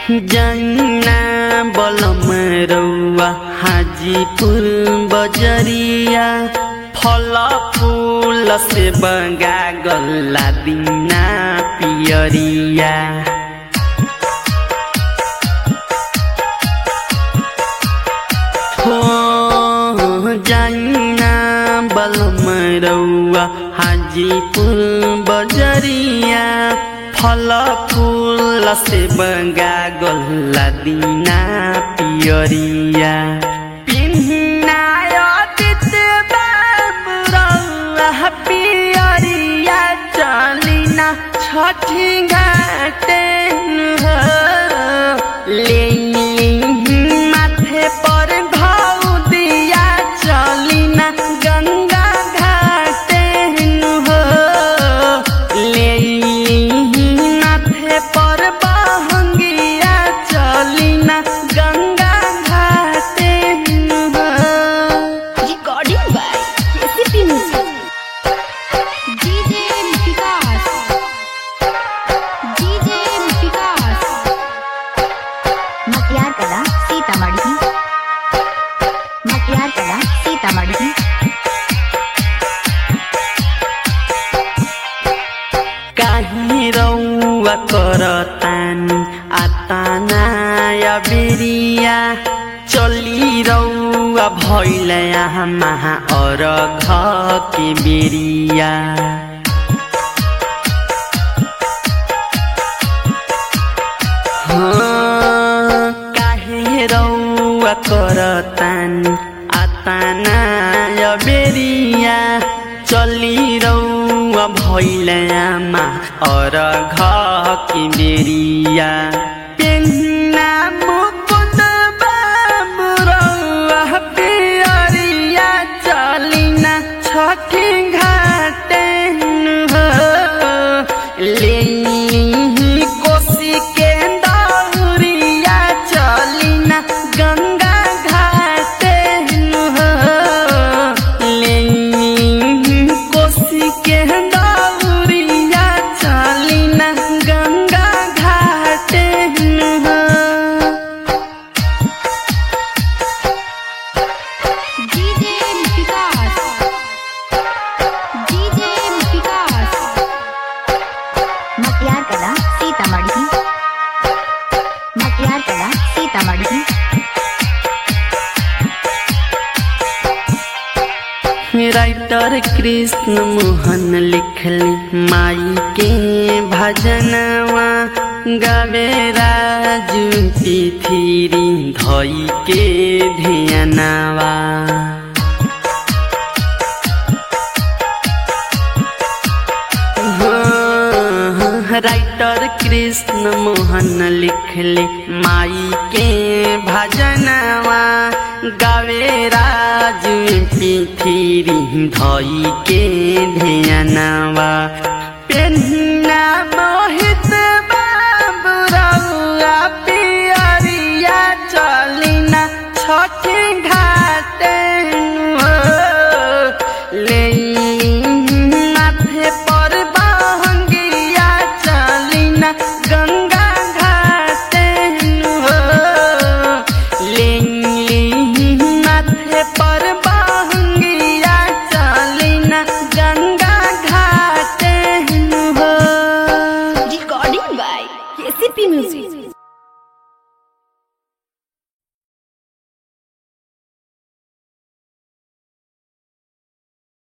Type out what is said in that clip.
जन्ना बलम रौआ हाजीपुर बजरिया फल फूल से बगा गल्ला दिना पियरिया हो जन्ना बलम रौआ हाजीपुर बजरिया फल फूल से बगा गल्ला दिना पियरिया पिन्नाय तित बाबुरौआ पियरिया चलिना छठी घाटे हो ले माथे पर घाउ दिया चलिना गंगा घाटे हो ले माथे पर बहंगिया चलिना गंगा घाटे हो Recording by KCP Music. DJ Vikas. DJ Vikas. मटियार कला सीतामढ़ी मटियार कला सीतामढ़ी काहीँ रौआ करतानी आतानाय बिरिया चली रौआ भैल यहाँ महा और के बिरिया हाँ, काहे रौआ करतानी आतानाय बेरिया चली रौआ भैलयामा और की बेरिया पेन्ना मुकुट बाबु रौआ पियरिया चलिना छठी घाटे हो ले कोसी के दौरिया चलिना गंगा घाटे हो ले कोसी के दौरिया चलिना गंगा घाटे हो DJ Vikas. DJ Vikas. मटियार कला सीतामढ़ी मटियार कला सीतामढ़ी राइटर कृष्ण मोहन लिखली माई के भजनवा गावे राजू तिथिरी धई के धियनवा हाँ, राइटर कृष्ण मोहन लिखले माई के भजनवा गावे राज पिथिरी धई के ध्यानवा पेन्ना मोहित बाबुरौआ पियरिया चलिना छठी घाटे हो। ले माथे पर बहंगिया चलिना गंगा घाटे हो ले माथे पर बहंगिया चलिना गंगा घाटे हो Recording by KCP Music.